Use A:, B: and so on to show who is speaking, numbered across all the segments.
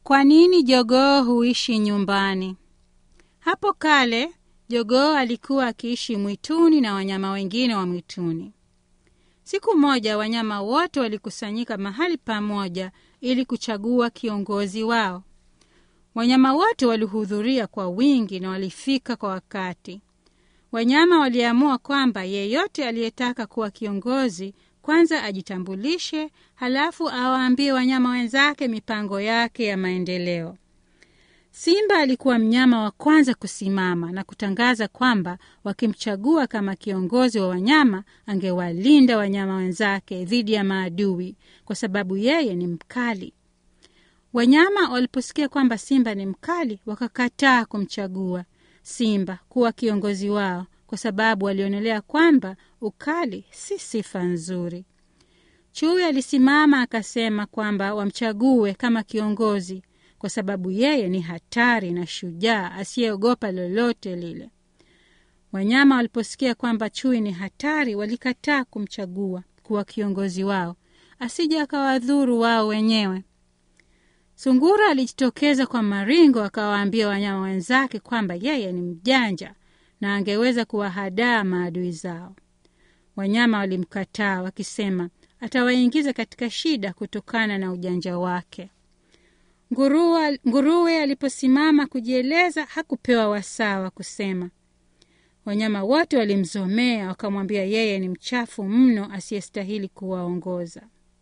A: Kwa nini jogoo huishi nyumbani? Hapo kale jogoo alikuwa akiishi mwituni na wanyama wengine wa mwituni. Siku moja wanyama wote walikusanyika mahali pamoja ili kuchagua kiongozi wao. Wanyama wote walihudhuria kwa wingi na walifika kwa wakati. Wanyama waliamua kwamba yeyote aliyetaka kuwa kiongozi kwanza ajitambulishe, halafu awaambie wanyama wenzake mipango yake ya maendeleo. Simba alikuwa mnyama wa kwanza kusimama na kutangaza kwamba wakimchagua kama kiongozi wa wanyama, angewalinda wanyama wenzake dhidi ya maadui kwa sababu yeye ni mkali. Wanyama waliposikia kwamba Simba ni mkali, wakakataa kumchagua Simba kuwa kiongozi wao kwa sababu walionelea kwamba ukali si sifa nzuri. Chui alisimama akasema kwamba wamchague kama kiongozi kwa sababu yeye ni hatari na shujaa asiyeogopa lolote lile. Wanyama waliposikia kwamba chui ni hatari, walikataa kumchagua kuwa kiongozi wao asije akawadhuru wao wenyewe. Sungura alijitokeza kwa maringo akawaambia wanyama wenzake kwamba yeye ni mjanja na angeweza kuwahadaa maadui zao. Wanyama walimkataa wakisema atawaingiza katika shida kutokana na ujanja wake. Nguruwe, nguruwe aliposimama kujieleza hakupewa wasaa wa kusema. Wanyama wote walimzomea wakamwambia yeye ni mchafu mno asiyestahili kuwaongoza.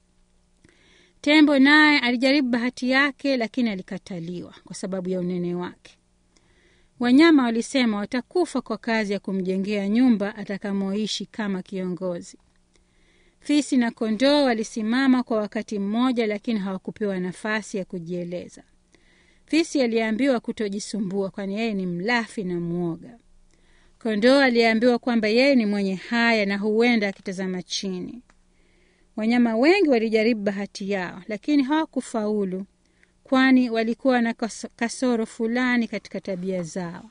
A: Tembo naye alijaribu bahati yake, lakini alikataliwa kwa sababu ya unene wake. Wanyama walisema watakufa kwa kazi ya kumjengea nyumba atakamoishi kama kiongozi. Fisi na kondoo walisimama kwa wakati mmoja, lakini hawakupewa nafasi ya kujieleza. Fisi aliambiwa kutojisumbua, kwani yeye ni mlafi na mwoga. Kondoo aliambiwa kwamba yeye ni mwenye haya na huenda akitazama chini. Wanyama wengi walijaribu bahati yao, lakini hawakufaulu, kwani walikuwa na kasoro fulani katika tabia zao.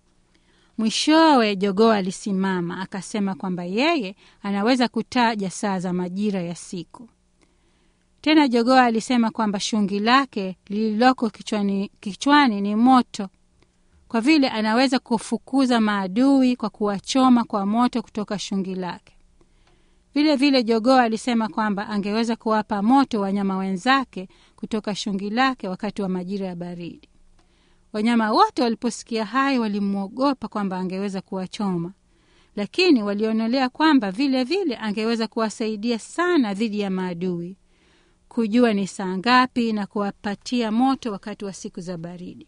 A: Mwishowe jogoo alisimama akasema kwamba yeye anaweza kutaja saa za majira ya siku. Tena jogoo alisema kwamba shungi lake lililoko kichwani, kichwani ni moto, kwa vile anaweza kufukuza maadui kwa kuwachoma kwa moto kutoka shungi lake. Vile vile jogoo alisema kwamba angeweza kuwapa moto wanyama wenzake kutoka shungi lake wakati wa majira ya baridi. Wanyama wote waliposikia hayo walimwogopa kwamba angeweza kuwachoma, lakini walionelea kwamba vile vile angeweza kuwasaidia sana dhidi ya maadui, kujua ni saa ngapi na kuwapatia moto wakati wa siku za baridi.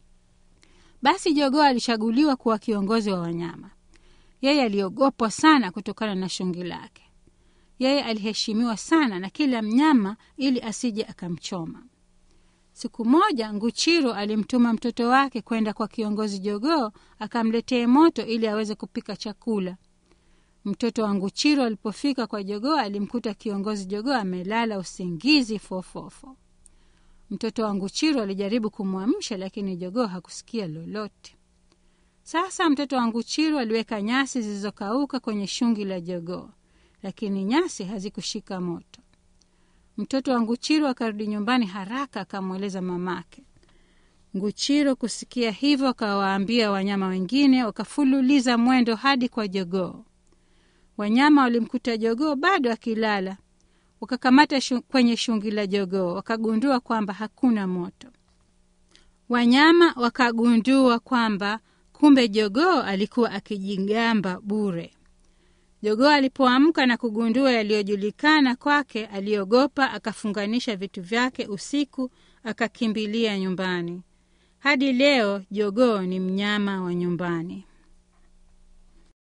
A: Basi jogoo alichaguliwa kuwa kiongozi wa wanyama. Yeye aliogopwa sana kutokana na shungi lake. Yeye aliheshimiwa sana na kila mnyama ili asije akamchoma. Siku moja Nguchiro alimtuma mtoto wake kwenda kwa kiongozi jogoo akamletee moto ili aweze kupika chakula. Mtoto wa Nguchiro alipofika kwa jogoo alimkuta kiongozi jogoo amelala usingizi fofofo. Mtoto wa Nguchiro alijaribu kumwamsha, lakini jogoo hakusikia lolote. Sasa mtoto wa Nguchiro aliweka nyasi zilizokauka kwenye shungi la jogoo, lakini nyasi hazikushika moto. Mtoto wa Nguchiro akarudi nyumbani haraka, akamweleza mamake. Nguchiro kusikia hivyo, akawaambia wanyama wengine, wakafululiza mwendo hadi kwa jogoo. Wanyama walimkuta jogoo bado akilala, wakakamata shu, kwenye shungi la jogoo, wakagundua kwamba hakuna moto. Wanyama wakagundua kwamba kumbe jogoo alikuwa akijigamba bure. Jogoo alipoamka na kugundua yaliyojulikana kwake, aliogopa, akafunganisha vitu vyake usiku, akakimbilia nyumbani. Hadi leo jogoo ni mnyama wa nyumbani.